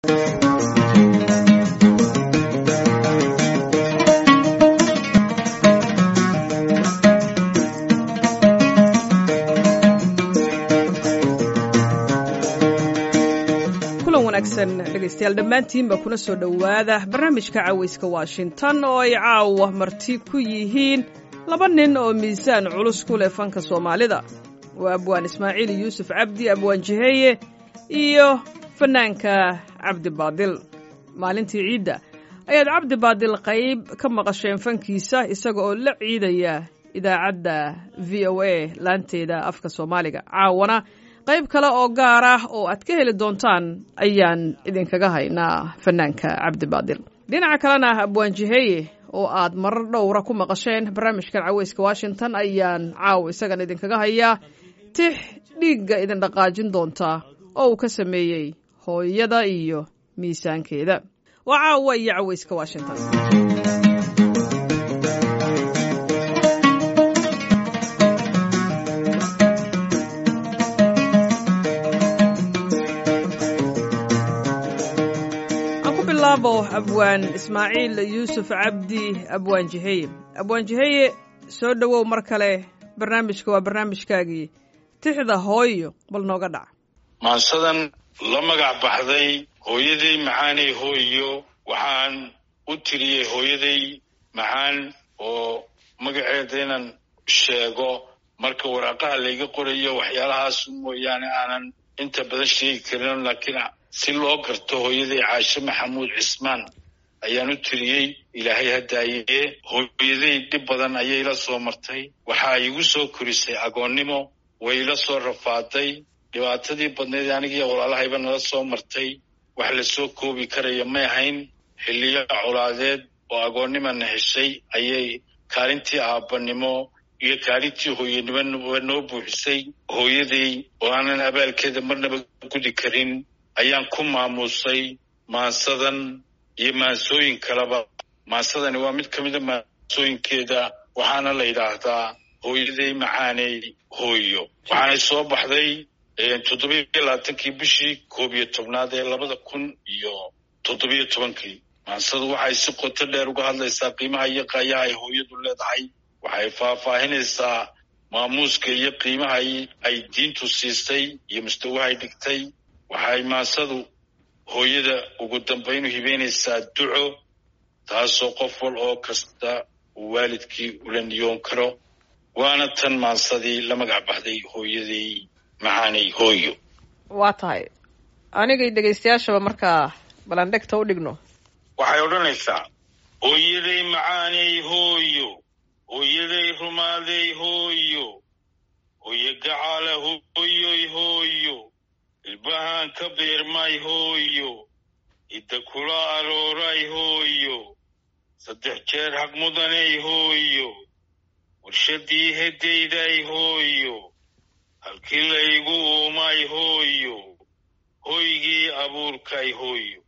dhegeystayaal dhammaantiinba kuna soo dhowaada barnaamijka cawayska washington oo ay caawa marti ku yihiin laba nin oo miisaan culus ku leh fanka soomaalida waa abwaan ismaaciil yuusuf cabdi abwaan jiheeye iyo fannaanka cabdi baadil maalintii ciidda ayaad cabdi baadil qayb ka maqasheen fankiisa isaga oo la ciidaya idaacadda v o a laanteeda afka soomaaliga caawana qayb kale oo gaar ah oo aad ka heli doontaan ayaan idinkaga haynaa fanaanka cabdi baadil dhinaca kalena abwaan jiheeye oo aad marar dhowra ku maqasheen barnaamijkan caweyska washington ayaan caaw isagan idinkaga hayaa tix dhiigga idin dhaqaajin doonta oo uu ka sameeyey hooyada iyo miisaankeeda waa caawa iyo caweyska washington abwaan ismaaciil yuusuf cabdi abwaan jiheye abwaan jiheye soo dhowow mar kale barnaamijka waa barnaamijkaagii tixda hooyo bal nooga dhac maansadan la magac baxday hooyaday macaanay hooyo waxaan u tiriyey hooyaday macaan oo magaceeda inaan sheego marka waraaqaha layga qorayo waxyaalahaas mooyaane aanan inta badan sheegi karin laakiin si loo garto hooyaday caashe maxamuud cismaan ayaan u tiriyey ilaahay hadaaye hooyaday dhib badan ayay la soo martay waxaa igu soo korisay agoonnimo way la soo rafaaday dhibaatadii badnayd anigiiyo walaalahayba nala soo martay wax la soo koobi karaya may ahayn xilliyo colaadeed oo agoonnimana heshay ayay kaalintii aabbanimo iyo kaalintii hooyanimo noo buuxisay hooyaday oo aanan abaalkeeda marnaba gudi karin ayaan ku maamuusay maansadan iyo maansooyin kaleba maansadani waa mid ka mida maansooyinkeeda waxaana la yidhaahdaa hooyaday macaaney hooyo waxaanay soo baxday toddobiyo labaatankii bishii koob iyo tobnaad ee labada kun iyo toddobiyo tobankii maansadu waxay si qoto dheer uga hadlaysaa qiimaha iyo qaayaha ay hooyadu leedahay waxay faahfaahinaysaa maamuuska iyo qiimaha ay diintu siisay iyo mustawahay dhigtay waxay maansadu hooyada ugu dambaynu hibeynaysaa duco taasoo qof wal oo kasta uu waalidkii ula niyoon karo waana tan maansadii la magac baxday hooyaday macaanay hooyo waa tahay anigay dhegaystayaashaba markaa balandhegta u dhigno waxay odhanaysaa hooyaday macaanay hooyo hooyaday rumaaday hooyo hooyo gacaala hooyoy hooyo ilbahaan ka beermay hooyo idda kula arooray hooyo saddex jeer haq mudanay hooyo warshadii heddayday hooyo halkii laygu uumay hooyo hoygii abuurkay hooyo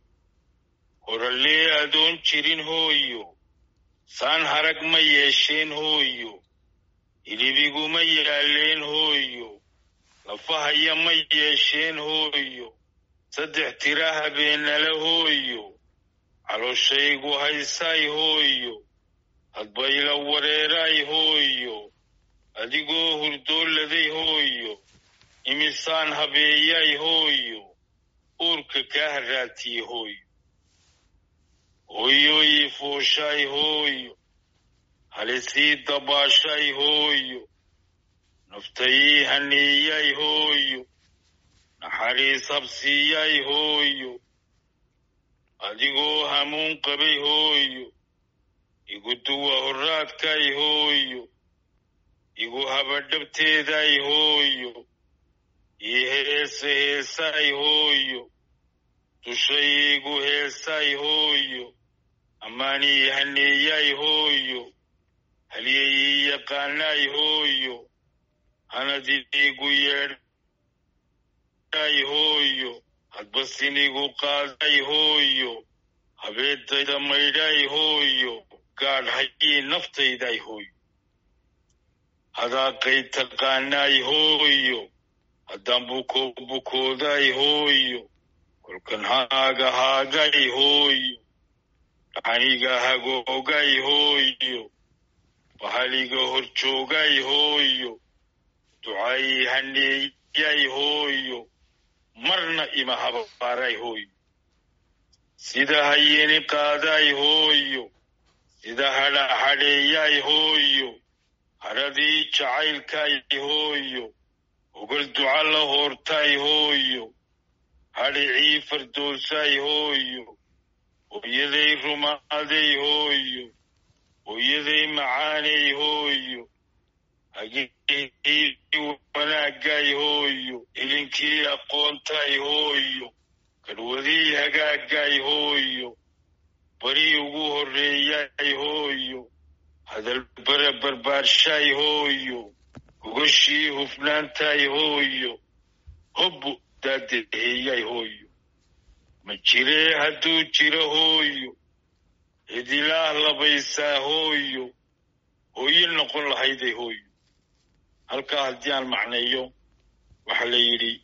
horalee adoon jirin hooyo saan harag ma yeesheen hooyo hilibiguma yaalleen hooyo lafahaya ma yeesheen hooyo saddex tira habeenala hooyo calooshaygu haysay hooyo hadbayla wareeray hooyo adigoo hurdooladay hooyo imisaan habeeyay hooyo uurka kaa haraatiye hooyo hooyoyii fuushay hooyo halisii dabaashay hooyo naftayii haniiyay hooyo naxariis habsiiyay hooyo adigoo hamuun qabay hooyo igu duwa horraadkay hooyo igu habadhabteeday hooyo ii heese heesay hooyo dushay igu heesay hooyo ammaanii haneeyay hooyo halyayii yaqaanay hooyo hanadiigu yeedhay hooyo hadbasinigu qaaday hooyo habeedayda maydhay hooyo gaadh hayii naftayday hooyo hadaaqay taqaanay hooyo haddaan buko bukooday hooyo kolkan haaga haagay hooyo dhaxaniga hagoogay hooyo bahaliga horjoogay hooyo ducay haneeyay hooyo marna ima habaaray hooyo sida hayeni qaaday hooyo sida hadha hadheeyay hooyo hadhadii jacaylkay hooyo ogol duca la hoortay hooyo hadhicii fardoosay hooyo hooyaday rumaaday hooyo hooyaday macaanay hooyo hagihii wanaagay hooyo ilinkii aqoontay hooyo kadwadii hagaagay hooyo barii ugu horreeyay hooyo hadal bara barbaarshay hooyo gogoshii hufnaantay hooyo hobbu daadaheeyay hooyo ma jiree hadduu jiro hooyo cidilaah labaysaa hooyo hooyo noqon lahayday hooyo halkaa haddii aan macneeyo waxaa la yidhi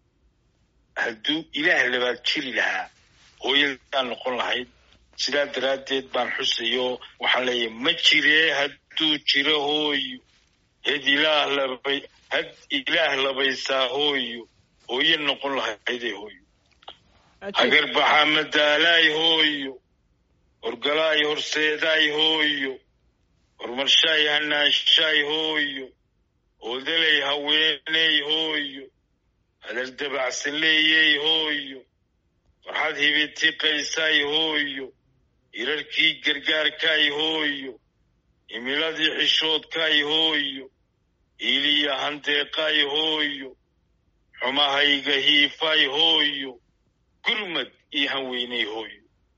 hadduu ilaah labaad jiri lahaa hooyadaan noqon lahayd sidaa daraaddeed baan xusayo waxaan leeyahay ma jiree hadduu jiro hooyo had ilaah labay had ilaah labaysaa hooyo hooyo noqon lahayday hooyo hagarbaxa madaalaay hooyo horgalaay horseedaay hooyo horumarshaay hanaanshaay hooyo oodalay haweeney hooyo hadal dabacsan leeyey hooyo farxad hibitiqaysay hooyo irarkii gargaarkay hooyo himiladii xishoodkay hooyo iiliya handeeqay hooyo xumahayga hiifay hooyo gurmad ii hanweynay hooyo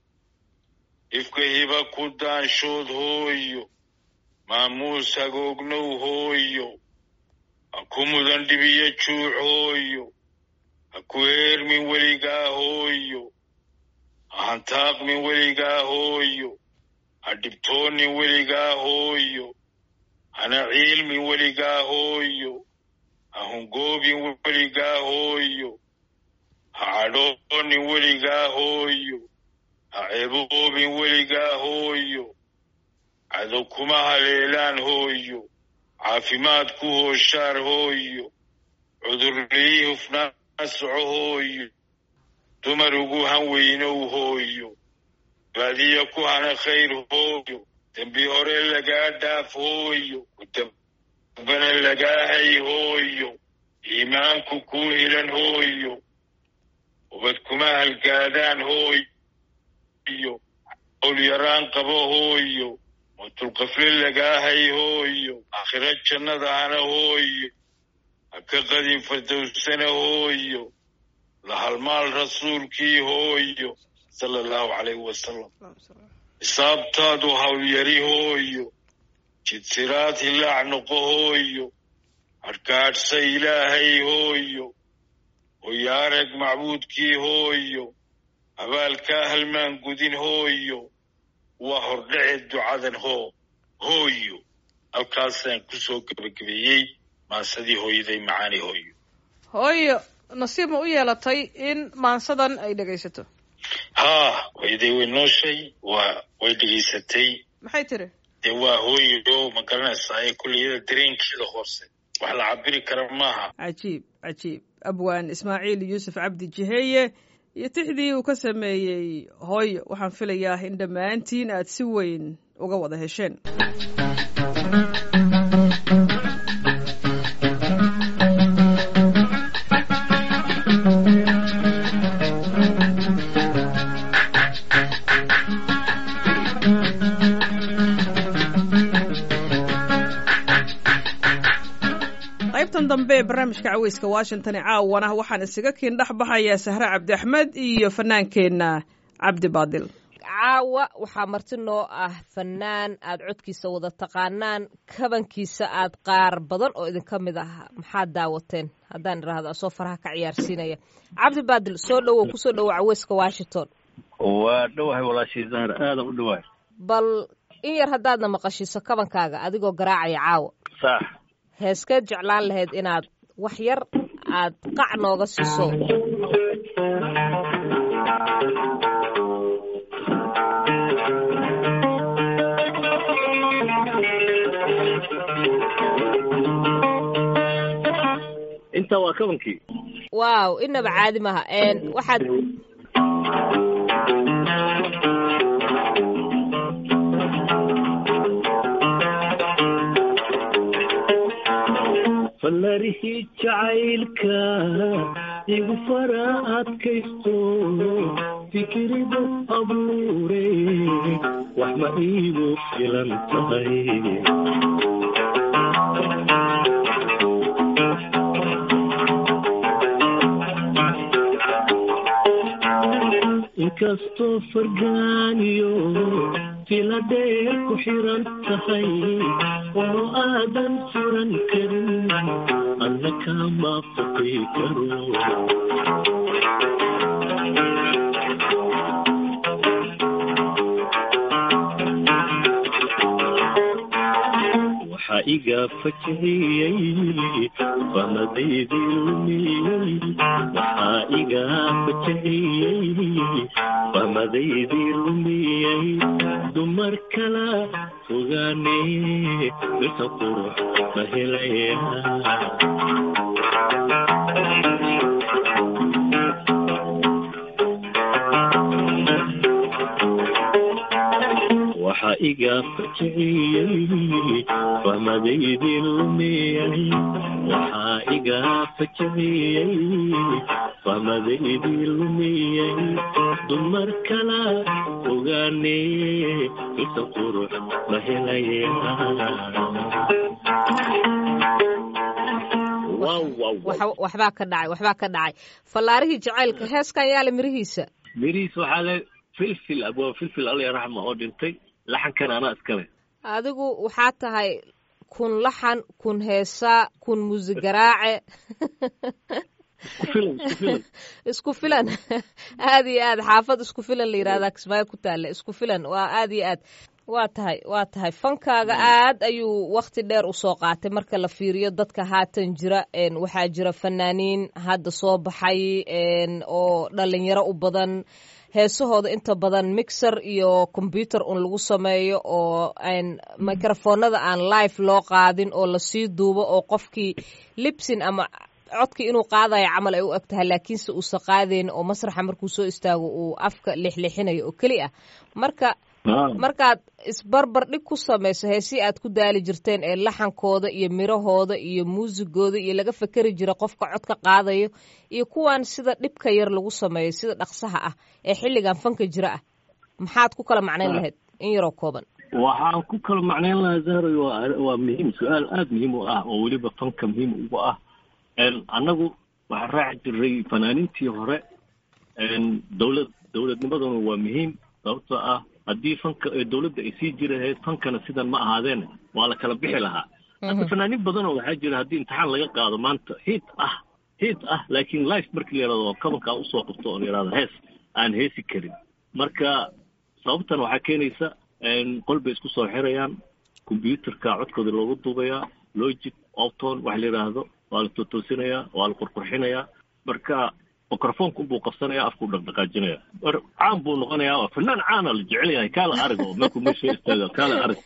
ifka hiba ku daanshood hooyo maamuus hagoognow hooyo ha ku mudan dhibiyo juuc hooyo ha ku heermin weligaa hooyo ha hantaaqmin weligaa hooyo ha dhibtoonin weligaa hooyo hana ciilmin weligaa hooyo ha hungoobin weligaa hooyo ha cadhoonin weligaa hooyo ha ceeboobin weligaa hooyo cadow kuma haleelaan hooyo caafimaad ku hooshaar hooyo cudurlii hufnaan soco hooyo dumar ugu han weynow hooyo baadiya ku hana khayr hooyo dembi hore lagaa dhaaf hooyo dambana lagaa hay hooyo iimaanku kuu hilan hooyo ubad kuma halgaadaan hooyo olyaraan qabo hooyo mutulqafle lagaa hay hooyo aakhiro jannada hana hooyo ha ka qadin fardowsana hooyo la halmaal rasuulkii hooyo sala allahu calayhi wasalam xisaabtaadu hawlyari hooyo jidsiraad hilaac noqo hooyo hadhkaadhsa ilaahay hooyo hoyaarag macbuudkii hooyo abaalkaa halmaan gudin hooyo waa hordhace ducadan hoo hooyo halkaasaan ku soo gebagabeeyey maansadii hooyaday macaani hooyo hooyo nasiib ma u yeelatay in maansadan ay dhegaysato haa hooyaday way nooshay waa way dhegaysatay maxay tiri dee waa hooyo ma garanaysaa ee kulliyada dareenkeeda hoose wax la cabiri kara maaha cajiib cajiib abwaan ismaaciil yuusuf cabdi jiheeye iyo tixdii uu ka sameeyey hooyo waxaan filayaa in dhammaantiin aad si weyn uga wada hesheen qaybtan dambe ee barnaamijka caweyska washington ee caawana waxaan isaga kiin dhex baxayaa sahre cabdi axmed iyo fanaankeenna cabdi baadil caawa waxaa marti noo ah fanaan aad codkiisa wada taqaanaan kabankiisa aad qaar badan oo idinka mid ah maxaad daawateen haddaan idhaahdo asoo faraha ka ciyaarsiinaya cabdi baadil soo dhowow kusoo dhowow caweyska washington waa dhowahay walaashii zahar aadan u dhowahay bal in yar haddaadna maqashiiso kabankaaga adigoo garaacaya caawa sax heeskeed jeclaan lahayd inaad wax yar aad qac nooga siiso intaa waa kabankii waaw inaba caadi maha waxaad falarihii jacaylka igu fara adkaysto fikiridu abuure wax ma iigu filan tahay inkastoo fargaaniyo fila dheer ku xiran tahay oo aadan furan karin adna kama faqi karo waxaa iga fajiciyey famadaydii lumiyey waxaa iga fajiciyey famadaydii lumiyey dumar kala fogaane dhirta qurux ma helaya waxaa iga fajiciyey famadaydii lumiyey waxaa iga fajiciyey famadaydii lumiyey dumar kala ogaane isa qurux ma helaya waxbaa ka dhacay waxbaa ka dhacay fallaarihii jacaylka heeskan yaale mirihiisa mirihiis waxaa le filfil abwaa filfil alla raxma oo dhintay laxankan anaa iskale adigu waxaa tahay kun laxan kun heesaa kun muusigaraace isku filan isku filan isku filan aad iyo aad xaafad isku filan la yihahdaa kismaayo ku taalla isku filan waa aad iyo aad waa tahay waa tahay fankaaga aad ayuu wakti dheer usoo qaatay marka la fiiriyo dadka haatan jira waxaa jira fanaaniin hadda soo baxay oo dhalinyaro u badan heesahooda inta badan mixer iyo combyuter un lagu sameeyo oo microfoonada aan live loo qaadin oo lasii duubo oo qofkii libsin ama codkii inuu qaadayo camal ay u eg tahay laakiinse uusa qaadayn oo masraxa markuu soo istaago uu afka lixlixinayo oo keli ah marka markaad isbarbar dhig ku samayso heesii aad ku daali jirteen ee laxankooda iyo mirahooda iyo muusigooda iyo laga fekeri jira qofka codka qaadayo iyo kuwan sida dhibka yar lagu sameeyo sida dhaqsaha ah ee xilligan fanka jira ah maxaad ku kala macnayn lahayd in yaroo kooban waxaan ku kala macnayn lahaa zahray waa waa muhiim su-aal aada muhiim u ah oo weliba fanka muhiim ugu ah annagu waxaan raaci jiray fanaaniintii hore dowlad dowladnimaduna waa muhiim sababtoo ah haddii fanka dowladda ay sii jiri lahayd fankana sidan ma ahaadeen waa la kala bixi lahaa hadda fanaaniin badanoo waxaa jira haddii imtixaan laga qaado maanta hiid ah hiid ah laakiin life markii la yidhahdo kabankaa usoo qabto oo la yidhahdo hees aan heesi karin marka sababtan waxaa keenaysa qol bay isku soo xirayaan combyuterka codkooda loogu duubayaa logic opton waxa la yidhaahdo waa la totoosinayaa waa la qurqurxinayaa marka microfonka unbuu qabsanaya afkuu dhaqdhaqaajinaya caan buu noqonayaa oo fanaan caana la jecel yahay kaala arag oo markuu meesha istaaga kaala arag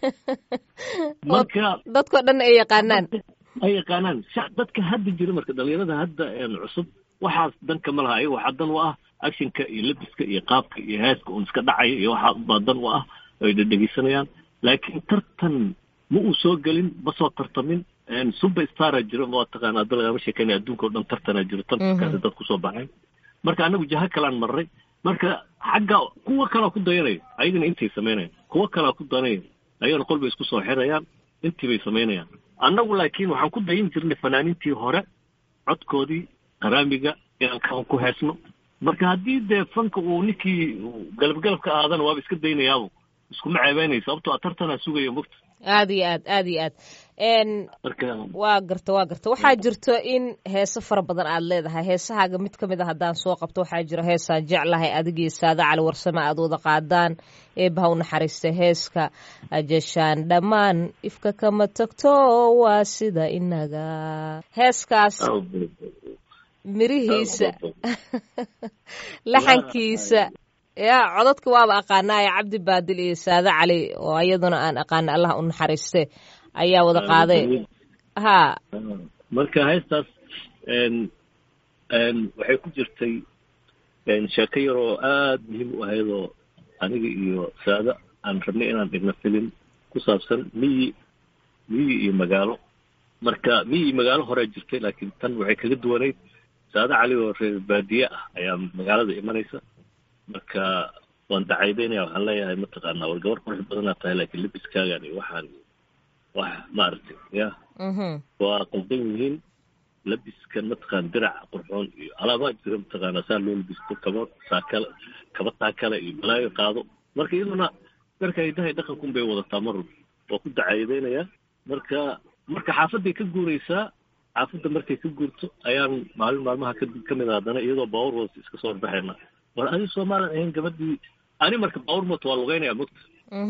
marka dadkoo dhan ay yaqaanaan ay yaqaanaan dadka hadda jira marka dhalinyarada hadda cusub waxaas danka ma laha ayaga waxaa dan u ah actionka iyo labiska iyo qaabka iyo heeska un iska dhacaya iyo waxaa baa dan u ah ay dhedhegeysanayaan laakiin tartan ma uu soo gelin ma soo tartamin super stara jiro ma taqaana hadda lagama sheekeynaya adduunka o dhan tartanaa jiro tartankaasi dad kusoo baxay marka anagu jaha kalaan marray marka xagga kuwa kalaa ku dayanayo ayagana intay samaynayan kuwa kalaa ku dayanaya ayagana qol bay isku soo xirayaan intii bay samaynayaan annagu laakiin waxaan ku dayin jirnay fanaaniintii hore codkoodii qaraamiga inaan kaban ku heesno marka haddii dee fanka uu ninkii galabgalab ka ahaadana waaba iska daynayaabo iskuma ceebeynay sababtoo a tartanaa sugaya mogta aad iyo aad aad iyo aad waa garta waa garta waxaa jirto in heese fara badan aad leedahay heesahaaga mid ka mid a haddaan soo qabto waxaa jira heesaan jeclahay adigii saada cali warsame aad wada qaadaan eebaha u naxariista heeska ajeshaan dhammaan ifka kama tagto waa sida inaga heeskaas mirihiisa laxankiisa ya codadka waaba aqaanaaye cabdi baadil iyo saade cali oo iyaduna aan aqaana allah u naxariiste ayaa wada qaaday ha marka heestaas waxay ku jirtay sheeko yar oo aada muhiim u ahayd oo aniga iyo saada aan rabnay inaan dhigno filim ku saabsan miyi miyi iyo magaalo marka miyi iyo magaalo horea jirtay laakiin tan waxay kaga duwanayd saada cali oo reer baadiye ah ayaa magaalada imanaysa marka waan dacaydaynaya waxaan leeyahay mataqaanaa war gabar qurux badanaa tahay laakiin libiskaagan iyo waxaan wax maaragtay ya waa qaldan yihiin labiskan mataqaan dirac qurxoon iyo alaabaa jira mataqaanaa saa loo labisto kaba saakale kaba taakale iyo balaayo qaado marka iyaduna darka hidahay dhaqankun bay wadataa mar waa ku dacaydaynayaa marka marka xaafadday ka guuraysaa xaafadda markay ka guurto ayaan maalin maalmaha ka ka mid a haddana iyadoo baawur hoos iska soo horbaxayna war adi soomaalan ahayn gabadhii ani marka baawur moto waa lugeynaya mogta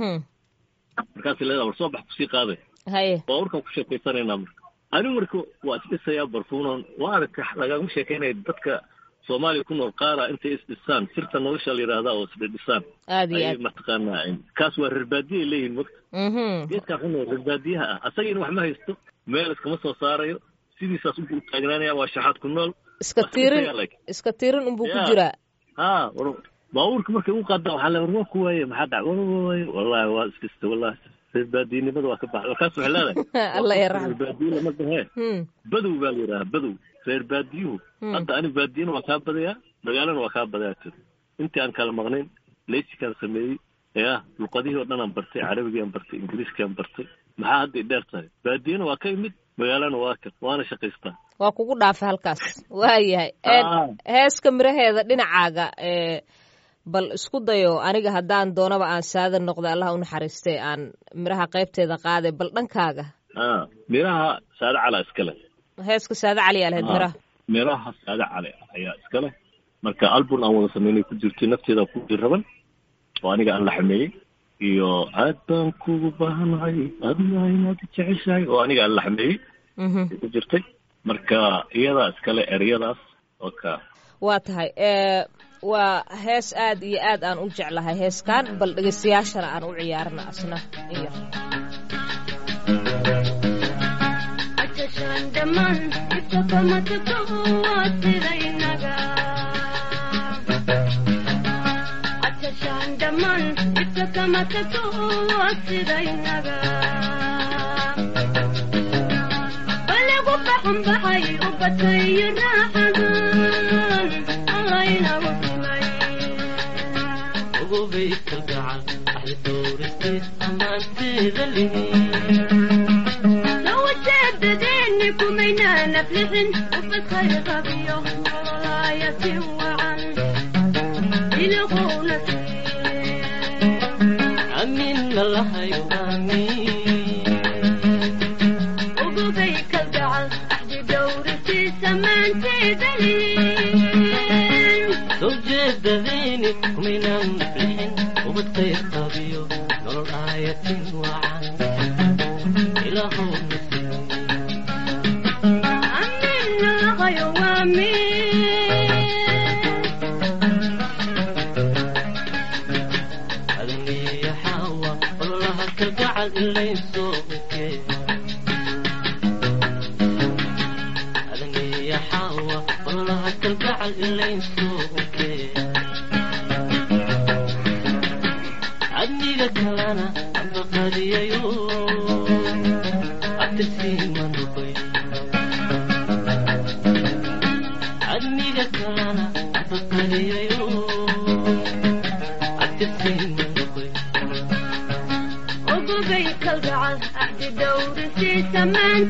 markaas leedaa war soo bax kusii qaaday haye baawurkaan ku sheekaysanaynaa marka anigu marka waa isdhisayaa barfuunon waa aragta lagama sheekaynaya dadka soomaaliya ku nool qaara intay isdhisaan sirta nolosha la yidhaahdaa oo isdhisaan aad iyo ayay aad mataqaanaa kaas waa reer baadiye ay leeyihin mogta mhm geedkaa xun oo reer baadiyaha ah asagiina wax ma haysto meel iskama soo saarayo sidiisaas unbuu u taagnaanaya waa shaxaad ku nool iska Waa tiirin iska like. iska tiirin unbuu ku Yeah. jiraa ha war baabuurka markay u qaadaan waxaa le war waa ku waaye maxaa dhac war waa waaye wallahi waa isdhista wallahi reer baadiyenimada waa ka baxay warkaas waxay leedahay alla ya reer raxmo baadiye lama dhahee Hmm. badow baa la yidhaha badow reer baadiyuhu Hmm. hadda ani baadiyana waa kaa badayaa magaalana waa kaa badayaa tiri intii aan kala maqnayn leysikaan sameeyey ya luqadihii oo dhan aan bartay carabigaan bartay ingiriiskaan bartay maxaa hadda i dheer tahay baadiyana waa ka imid magaalana waa ka waana shaqaystaa waa kugu dhaafay halkaas waayahay Een, Ah. heeska miraheeda dhinacaaga ee bal isku dayo aniga haddaan doonaba aan saada noqda allah u naxariistay aan miraha qaybteeda qaaday bal dhankaaga ah miraha saade calaa iskale heeska saada cali aa lahayd Ah. miraha miraha saade cali ayaa iskale marka album aan wada sameynay ku jirtay nafteeda ku raban oo aniga aan la xameeyey iyo aad baan kugu baahanahay adiga inaad jeceshahay oo aniga aan la xameeyey Mhm. ay ku jirtay marka iyadaa iskale eryadaas oo ka waa tahay ee waa hees aad iyo aad aan u jeclahay heeskan bal dhegeystayaashana aan u ciyaarna asna iyo Atashan daman isakamatakawasidaynaga Atashan daman isakamatakawasidaynaga Balagu baxan baxay ubatayo raaxadan aynagu simay ogobay kalgacal axdi dowristiis ammaanteeda lihin لو جددني كمينا نفلحن وفكر غبيه وراية وعن يلغون amiinna lahayo amiin وقبيك الجعل أحد دوري في سمان تدلين soo jeedadayni kumaynaan naflixin ubadkayr qabiyo nolol aayatin wacan ilaahow nasiib أمين غيوامين adaniya xaawa ololaha kalgacal ilaysoo okee adaniya xaawa ololaha kalgacal ilaysoo okee adniga kalana ambaqadiyayo abtisiima noqoy adniga kalana ambaqadiyayo abtisiima noqoy وقبيك الجعل أحد دوري في سمان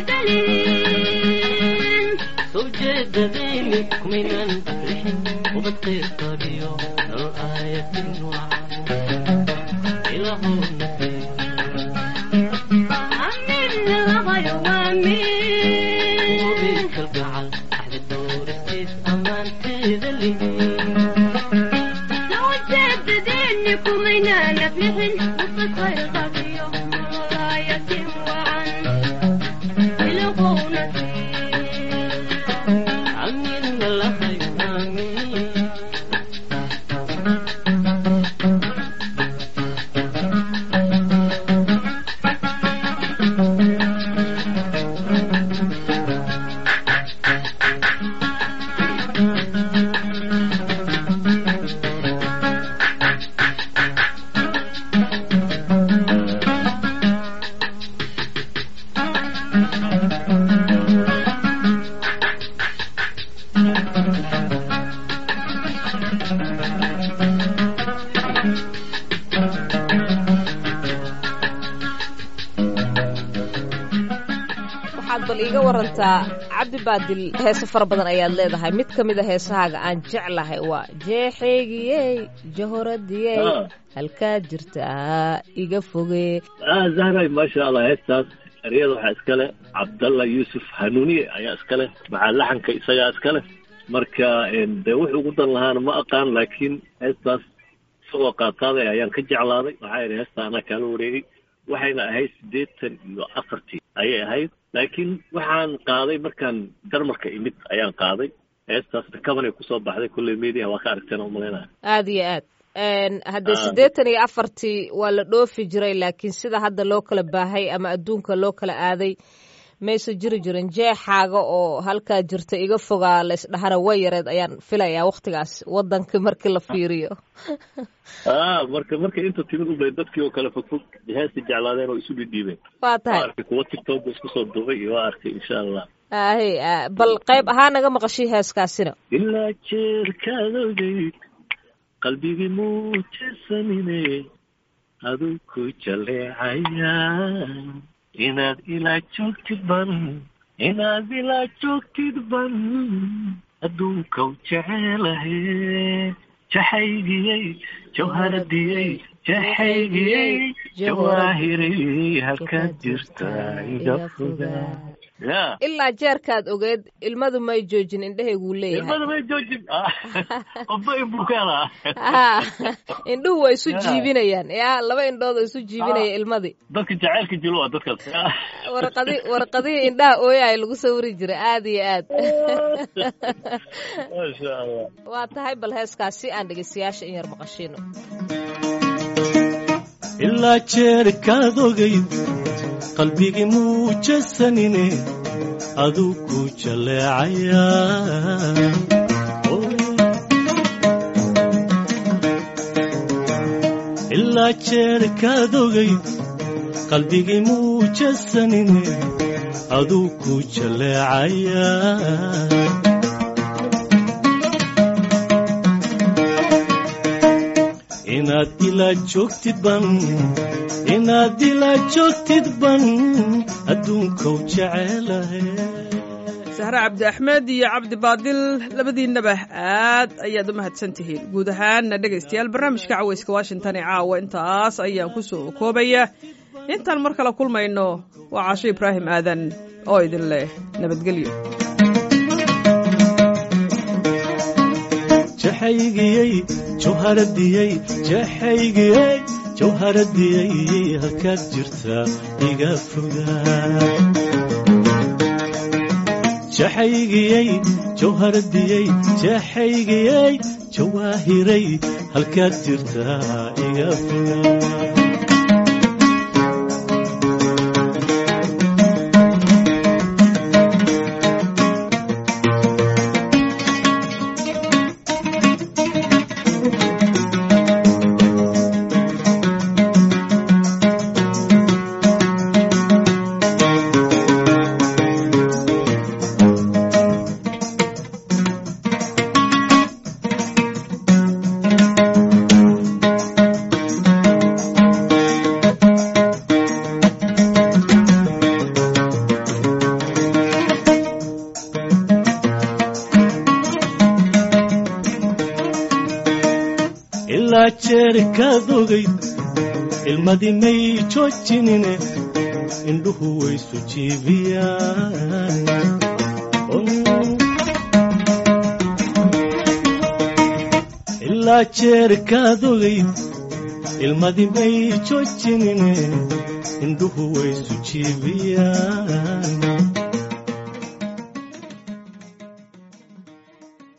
تدلين soo jeedadayni kumaynan rixin ubadkayr qabiyo nolol aayatin wacan ilaahow nasiib أمين غيوامين kalgacal axdi dowristiis ammaanteeda lihin لو جددني كمينا نفلحن وفكر غبيه وراية وعن يلغون amiinna lahayo amiin bal iiga warantaa cabdi baadil heese fara badan ayaad leedahay mid ka mid a heesahaaga aan jeclahay waa jeexeygiyey jahoradiyey Ah. halkaad jirtaa iga fogee ah zahray maasha allah heestaas eryada waxaa iskale cabdalla yuusuf hanuuniye ayaa iskale maxaa laxanka isagaa iskale marka een, dee wuxuu ugu dan lahaana ma aqaan laakiin heestaas isagoo qaataaday ayaan ka jeclaaday waxaa yidhi heesta anaa kaala wareegay waxayna ahayd siddeetan iyo afartii ayay ahayd laakiin waxaan qaaday markaan darmarka imid ayaan qaaday heestaasna kabanay kusoo baxday kulley media waa ka aragteen oo malaynaya aad iyo aad Een, haddee Ah. siddeetan iyo afartii waa la dhoofi jiray laakiin sida hadda loo kala baahay ama adduunka loo kala aaday mayse jiri jirin jeexaaga oo halkaa jirta iga fogaa laysdhahana way yareed ayaan filayaa wakhtigaas waddankii markii la fiiriyo ah marka marka inta timid ubay dadkii oo kale fogfog heesta jeclaadeen oo isu dhidhiibeen waa waa tahay arkay kuwa tiktok isku soo duubay iyo waa arkay insha allah ahe ah, bal qayb ahaan naga maqashii heeskaasina ilaa jeerkaad ogeyd qalbigii muujesanine aduu ku jaleecaya inaad ilaa joogtid ban inaad ilaa joogtid ban adduunkaw jecelahe jaxaygiyey jawharadiyey jaxaygiyey jawaahirey halkaad jirta iga fogaa ya ilaa jeerkaad ogeed ilmadu may joojin indhehayguu leeyahay ilmada may joojin qofba inbukaana Ah, indhuhu waa isu Ya. jiibinayaan ya laba indhood oo isu jiibinaya ilmadii dadka jacaylka jilo waa dadkaas warqadi warqadihii indhaha ooyahay lagu sawiri jiray aad iyo aad maasha allah waa tahay bal heeskaas si aan dhegeystayaasha in yar maqashiino ilaa jeerkaad ogayd qalbigii muujasanine aduu ku jaleecaya ilaa jeerkaad ogayd qalbigii muujasanine aduu ku jaleecaya inaad ilaa joogtid ban inaad ilaa joogtid ban adduunkow jecelahay sahre cabdi axmed iyo cabdi baadil labadiinnaba aad ayaad u mahadsan tihiin guud ahaanna dhegaystayaal barnaamijka cawayska washington ee caawa intaas ayaan ku soo koobaya intaan mar kale kulmayno waa caasho ibraahim aadan oo idin leh nabadgelyo jaxaygiyey jawharadiyey jaxaygiyey jawharadiyey halkaad jirtaa iga fogaa jaxaygiyey jawharadiyey jaxaygiyey jawaahiray halkaad jirtaa iga fogaa ilaa jeerkaad ogayd ilmadii may joojinine indhuhu waysu jiibiyaan ilaa jeerkaad ogayd ilmadii may joojinine indhuhu waysu jiibiyaan